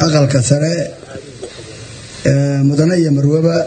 aqalka sare mudane iyo marwaba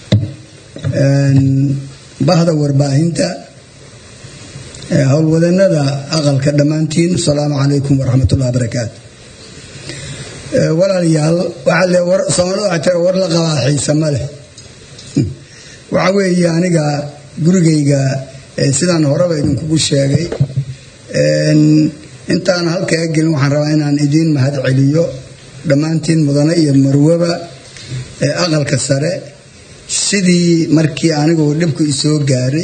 bahda warbaahinta howlwadanada aqalka dhammaantiin asalaamu calaykum waraxmatullahi barakaatu walaalayaal soomaalida waxay tira war la qabaa xiise ma leh waxa weeye aniga gurigayga sidaan horeba idinkugu sheegay intaan halkaa gelin waxaan rabaa inaan idiin mahad celiyo dhammaantiin mudane iyo marwaba ee aqalka sare sidii markii anigu dhibku isoo gaaray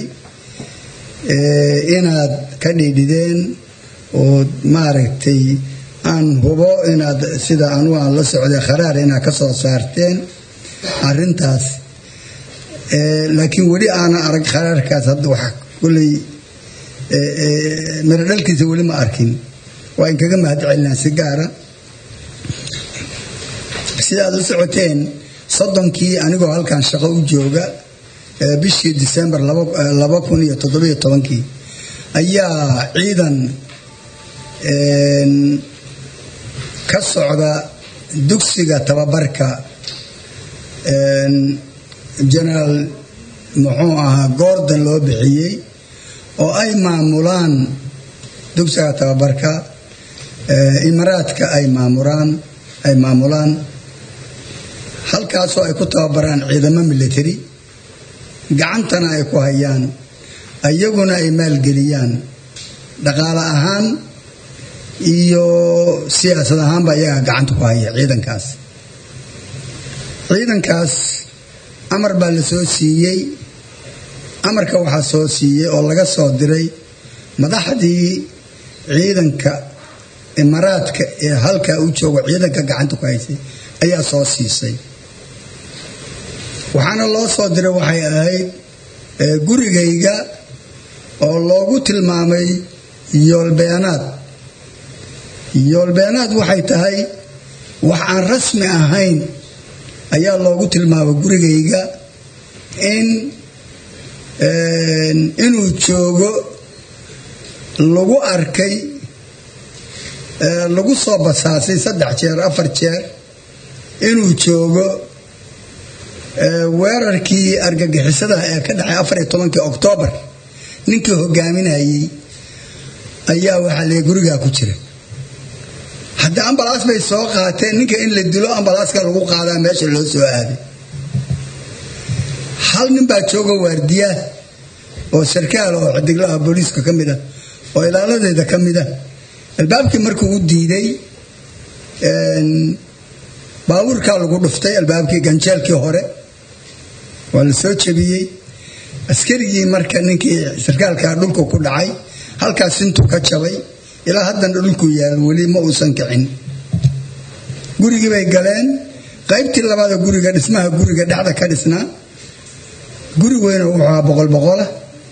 inaad ka dhiidhideen oo maaragtay aan hubo inaad sida anugu aan la socday kharaar inaad ka soo saarteen arintaas laakiin weli aanan arag kharaarkaas hadda wax kulley mirodhalkiisa weli ma arkin waa in kaga mahad celinaa si gaara sidaad u socoteen soddonkii anigoo halkan shaqo u jooga bishii disembar laba kun iyo toddobiyo tobankii ayaa ciidan ka socda dugsiga tababarka genaraal muxuu ahaa gordon loo bixiyey oo ay maamulaan dugsiga tababarka imaraadka ay maamulaan ay maamulaan halkaasoo ay ku tababaraan ciidamo military gacantana ay ku hayaan iyaguna ay maalgeliyaan dhaqaale ahaan iyo siyaasad ahaanba iyagaa gacanta ku haya ciidankaas ciidankaas amar baa la soo siiyey amarka waxaa soo siiyey oo laga soo diray madaxdii ciidanka imaraadka ee halkaa u joogo ciidanka gacanta ku haysay ayaa soo siisay waxaana loo soo diray waxay ahayd gurigayga oo loogu tilmaamay yoolbeenaad yoolbeenaad waxay tahay wax aan rasmi ahayn ayaa loogu tilmaamay gurigayga in inuu joogo lagu arkay lagu soo basaasay saddex jeer afar jeer inuu joogo weerarkii argagixisada ee ka dhacay afar iyo tobankii oktoobar ninkii hogaaminayey ayaa waxaa lee gurigaa ku jira hadda ambalaas bay soo qaateen ninka in la dilo ambalaaska lagu qaadaa meesha loo soo aaday hal nin baa jooga waardiya oo sarkaal oo xidiglaha booliiska ka mid ah oo ilaaladeeda ka mid ah albaabkii markuu u diiday baabuurkaa lagu dhuftay albaabkii ganjeelkii hore waa la soo jebiyey askarigii marka ninkii sarkaalkaa dhulku ku dhacay halkaas intuu ka jabay ilaa haddana dhulku yaal weli ma uusan kicin gurigii bay galeen qaybtii labaada guriga dhismaha guriga dhexda ka dhisnaa guri weyna wuxuu ahaa boqol boqola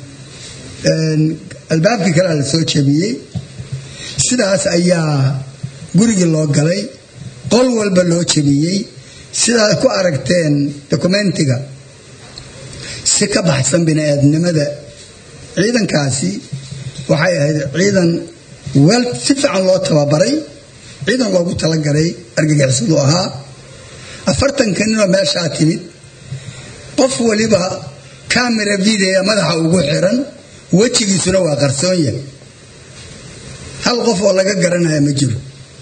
albaabkii kalea la soo jebiyey sidaas ayaa gurigii loo galay qol walba loo jebiyey sidaad ku aragteen dokumentiga si ka baxsan bini-aadnimada ciidankaasi waxay ahayd ciidan weel si fiican loo tababaray ciidan loogu talagalay argagixisadu ahaa afartanka ninoo meeshaa timid qof waliba camera videoya madaxa ugu xiran wejigiisuna waa qarsoon yahay hal qof oo laga garanaya ma jiro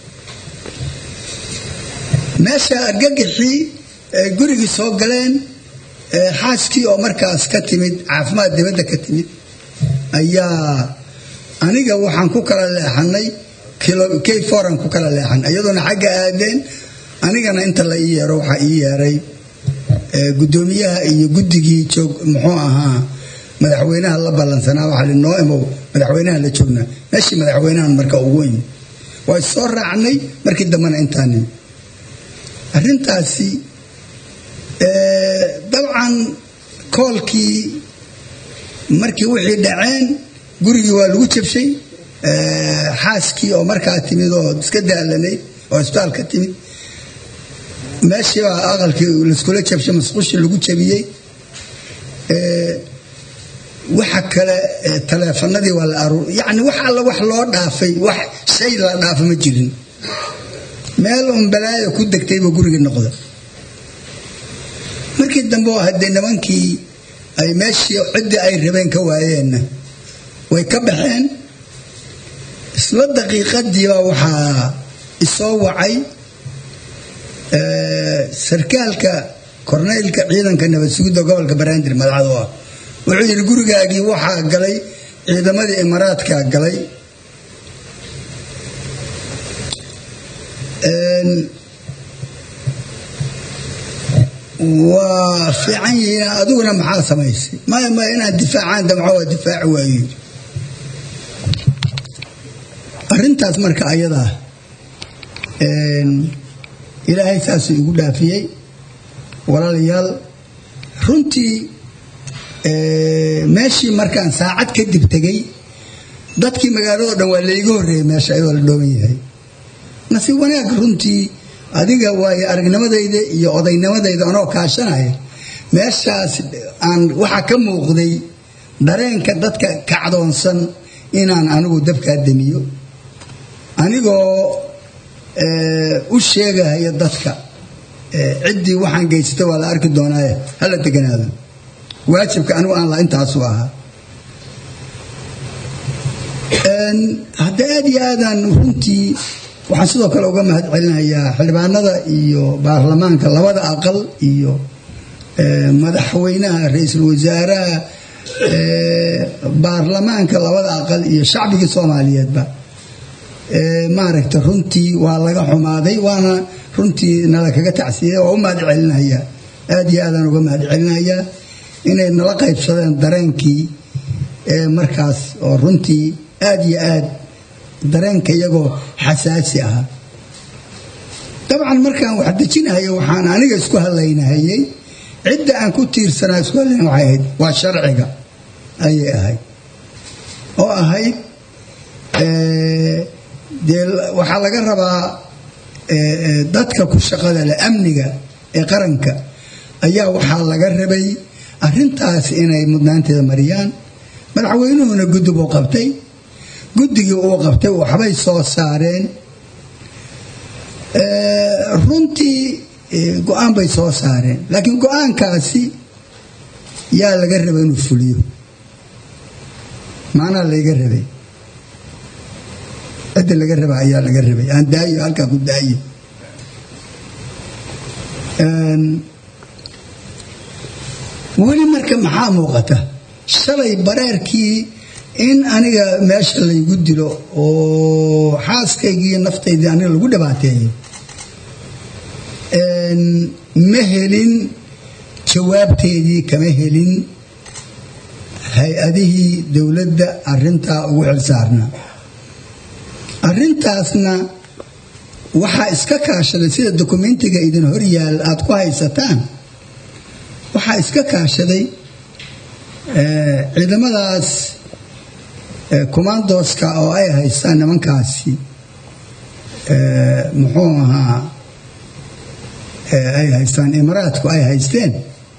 meesha argagixii gurigii soo galeen xaaskii oo markaas ka timid caafimaad dibadda ka timid ayaa aniga waxaan ku kala leexanay k foran ku kala leexan iyadoona xagga aadeen anigana inta la ii yeero waxaa ii yeeray guddoomiyaha iyo guddigii joog muxuu ahaa madaxweynaha la ballansanaa waxaa li noo imow madaxweynaha la joognaa meeshii madaxweynahan marka ugu imi waa soo raacnay markii dambena intaanin arrintaasi dabcan koolkii markii wixii dhaceen gurigii waa lagu jabshay xaaskii oo markaa timid oo iska daalanayd oo isbitaal ka timid meeshiibaa aqalkii laiskula jabshay masquushii lagu jabiyey waxa kale taleefanadii waa la aruur yacni wax alla wax loo dhaafay wax shay la dhaafa ma jirin meel un balaaya ku degtayba gurigii noqda markii dambe oo haddee nimankii ay meeshii ciddii ay rabeen ka waayeenna way ka baxeen isla daqiiqadiiba waxaa isoo wacay sarkaalka korneylka ciidanka nabad sugidda gobolka banaadir madaxdu ah wuxuu yidhi gurigaagii waxaa galay ciidamadii imaaraadkaa galay waa fiican yihiin adiguna maxaa samaysay maya maya inaad difaacaan damco waa difaaci waayo arrintaas marka ayadaa ilaahay saasuu igu dhaafiyey walaalayaal runtii meeshii markaan saacad kadib tegey dadkii magaalado dhan waa layga horreeyey meesha ayadoo la dhooban yahay nasiib wanaag runtii adiga waayo aragnimadayda iyo odaynimadayda anoo kaashanaya meeshaas aan waxaa ka muuqday dareenka dadka kacdoonsan inaan anigu dabkaa demiyo anigoo u sheegahaya dadka ciddii waxaan geysata waa la arki doonaaye hala deganaado waajibka anigu aan la intaasu ahaa hadda aad iyo aadaan runtii waxaan sidoo kale uga mahad celinayaa xildhibaanada iyo baarlamaanka labada aqal iyo madaxweynaha ra-iisul wasaaraha baarlamaanka labada aqal iyo shacbigii soomaaliyeedba maaragta runtii waa laga xumaaday waana runtii nala kaga tacsiyey waa u mahad celinayaa aad iyo aadaan uga mahad celinayaa inay nala qaybsadeen dareenkii markaas oo runtii aad iyo aad dareenka iyagoo xasaasi ahaa dabcan markaan wax dejinahayo waxaan aniga isku hadlaynahayey cidda aan ku tiirsanaa isku hadlayna waxay ahayd waa sharciga ayay ahayd oo ahayd dee waxaa laga rabaa dadka ku shaqada leh amniga ee qaranka ayaa waxaa laga rabay arintaas inay mudnaanteeda mariyaan madaxweynuhuna guddi buu qabtay guddigii uu qabtay waxbay soo saareen runtii go-aan bay soo saareen laakiin go-aankaasi yaa laga rabay inuu fuliyo maanaa layga rabay cidda laga raba ayaa laga rabay aan daayo halkaa ku daayo weli marka maxaa muuqata shalay bareerkii in aniga meesha laygu dilo oo xaaskaygii naftaydii aniga lagu dhibaateeyo ma helin jawaabteedii kama helin hay-adihii dowladda arintaa ugu xilsaarnaa arintaasna waxaa iska kaashaday sida dokumentiga idin horyaal aada ku haysataan waxaa iska kaashaday ciidamadaas commandoska oo ay haystaan nimankaasi muxuu ahaa ay haystaan imaraadku ay haysteen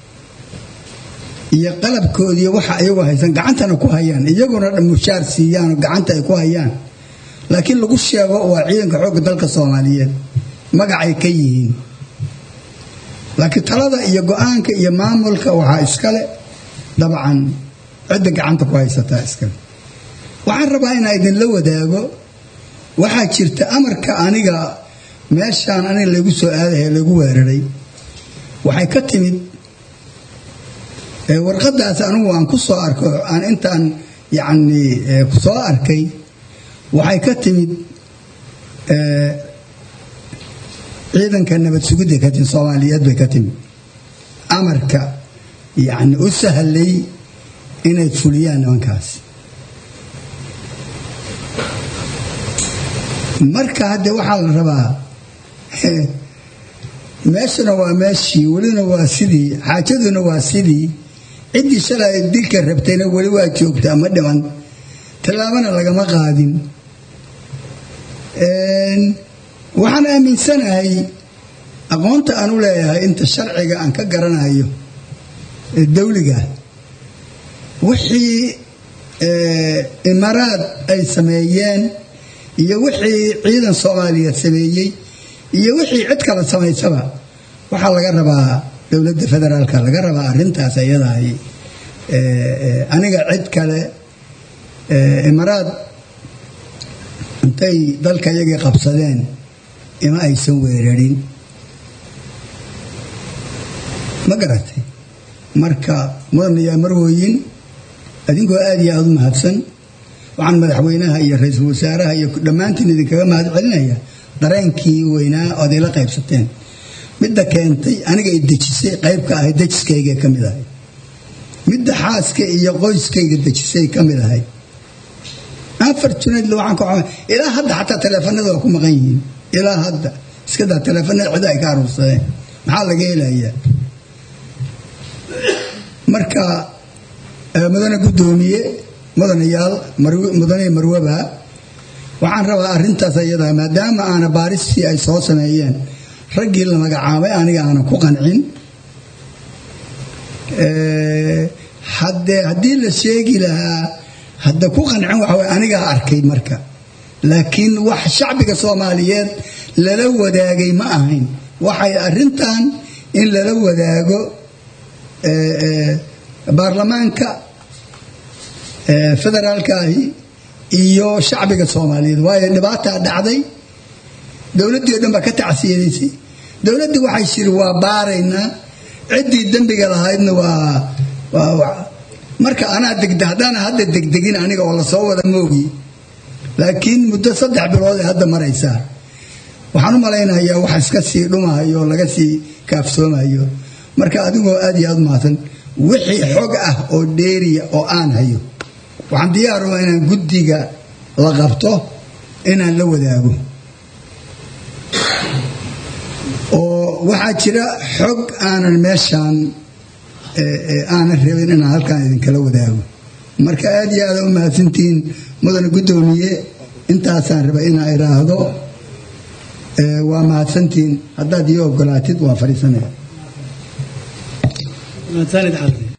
iyo qalabkoodiiyo waxa iyagu haystaan gacantana ku hayaan iyaguna mushaar siiyaanoo gacanta ay ku hayaan laakiin lagu sheego waa ciidanka xoogga dalka soomaaliyeed magacay ka yihiin laakiin talada iyo go-aanka iyo maamulka waxaa iskale dabcan cidda gacanta ku haysataa iskale waxaan rabaa inaa idinla wadaago waxaa jirta amarka aniga meeshaan aniga lagu soo aadahay lagu weeraray waxay ka timid warqadaas anigu aan ku soo arko aan intaan yacni soo arkay waxay ka timid ciidanka nabad sugidday ka timid soomaaliyeed bay ka timid amarka yacni u sahlay inay fuliyaan nimankaas marka hadde waxaa la rabaa meeshana waa meeshii welina waa sidii xaajaduna waa sidii ciddii shalay dilka rabtayna weli waa joogtaa ma dhiman tallaabana lagama qaadin waxaan aaminsanahay aqoonta aan u leeyahay inta sharciga aan ka garanayo dawliga wixii imaaraad ay sameeyeen iyo wixii ciidan soomaaliyeed sameeyey iyo wixii cid kala samaysaba waxaa laga rabaa dowladda federaalka laga rabaa arintaas ayadahay aniga cid kale imaraad intay dalka iyagii qabsadeen ima aysan weerarin ma garatay marka mudan yaa marwooyin adinkoo aada iyo aada u mahadsan waxaan madaxweynaha iyo ra-iisul wasaaraha iyo dhammaantiin idinkaga mahad celinaya dareenkii weynaa ood ila qaybsateen midda keentay aniga i dejisay qaybka ahay dejiskayga ka mid ahay midda xaaska iyo qoyskayga dejisay ka mid ahay afartunadl waxaan ka ilaa hadda xataa taleefanada waa ku maqan yihiin ilaa hadda iskadaa taleefanada cid ay ka aruursadeen maxaa laga helayaa marka mudane guddoomiye mudanayaal mudane marwaba waxaan rabaa arintaas ayadaa maadaama aana baaristii ay soo sameeyeen raggii la magacaabay aniga aanan ku qancin hadee haddii la sheegi lahaa hadda ku qancin waxaw anigaa arkay marka laakiin wax shacbiga soomaaliyeed lala wadaagay ma ahayn waxay arintan in lala wadaago baarlamaanka federaalkaahi iyo shacbiga soomaaliyeed waayo dhibaataa dhacday dowladdii o dhan baa ka tacsiyadaysay dowladdii waxay shiri waa baaraynaa ciddii dembiga lahaydna waa marka anaa degde haddaana hadda degdegin aniga oo lasoo wada moogi laakiin muddo saddex bilood ee hadda maraysaa waxaan u malaynayaa wax iska sii dhumahayo oo laga sii kaafsoomayo marka adigoo aad iyo aad mahadsan wixii xog ah oo dheeriya oo aan hayo waxaan diyaaruma inaan guddiga la qabto inaan la wadaago oo waxaa jira xog aanan meeshaan aanan rabin inaan halkaan idinkala wadaago marka aad iyo aada u mahadsantihiin mudane guddoomiye intaasaan raba inaa idhaahdo waa mahadsantihiin haddaad ii ogolaatid waa fadhiisanaya